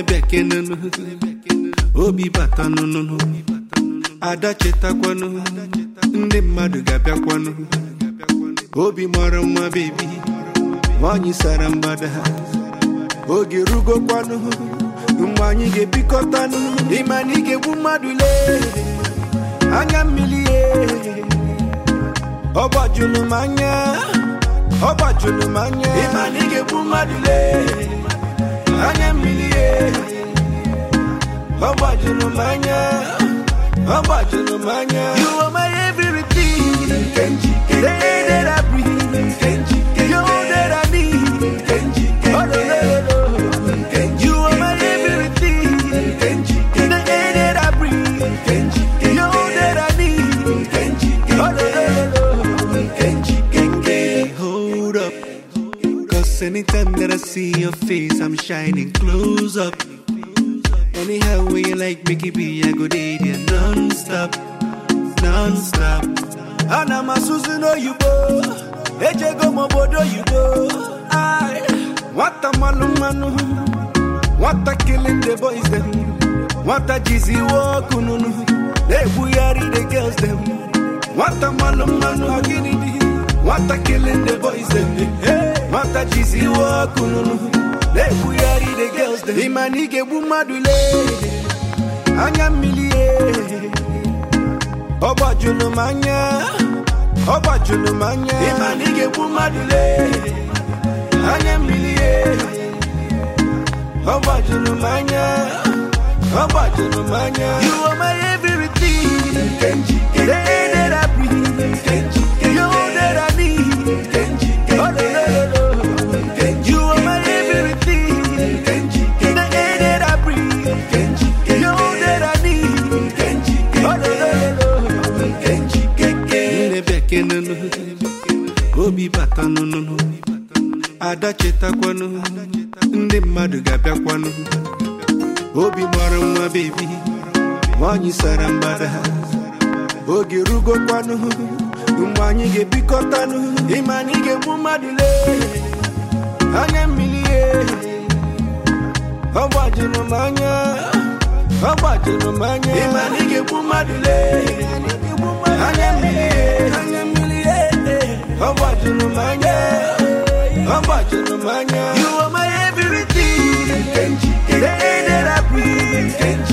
bekee nụnụ obi bata nụnụnụ ada chetakwanụ ndị mmadụ ga-abịakwanụ obi mara mma bebi nwanyị sara mgbada oge rugokwanụ mgbe anyị ga-ebikọtanụ ịma na ị ga-egbu mmadụ lee anya mmiri ye ọ gbajuru m anya ọ gbajuru m anya ịma na ị ga-egbu mmadụ lee anya mmiri ye ọ gbajuru m anya ọ gbajuru m anya you are my everything Kenji, the air that I breathe Kenji, you that I need Kenji, oh no no no no you are my everything Kenji, the air that I breathe Kenji, you that I need Kenji, oh no no no no Kenji, Kenji. Hold up. Cause anytime that I see your face, I'm shining close up. Anyhow, when you like Mickey B, I go date you non-stop, non-stop. And I'm a Susan Oyubo, Ejego Mobodo Yubo. I what a manu manu, what a killing the boys them, what a jizzy walk ununu, they buyari the girls them. What a manu manu, agini what a killing the boys them, hey, what a jizzy walk ununu, they buyari the girls them. Imanige bumadule, anya milie. ọ gbajuru m anya ọ gbajuru m anya ịma na ị ga-egbu mmadụ lee anya mmiri ye ọ gbajuru m anya ọ gbajuru m anya you are my everything Kenji, the air that I breathe Kenji, you that I need Kenji, oh no no no no you are my everything Kenji, the air that I breathe Kenji, you that I need Kenji, oh no no no no Kenji, Kenji. ndị bekee nụnụ obi bata nụnụnụ ada chetakwanụ ndị mmadụ ga-abịakwanụ obi mara nwa bebi nwanyị sara mgbada oge rugokwanụ mgbe anyị ga-ebikọtanụ ịma na ị ga-egbu mmadụ lee anya mmiri ye ọ gbajuru m anya ọ gbajuru m anya ịma na ị ga-egbu mmadụ lee anya mmiri ye anya mmiri ye ọ gbajuru m anya ọ gbajuru m anya you are my everything Kenji, the air that I breathe Kenji,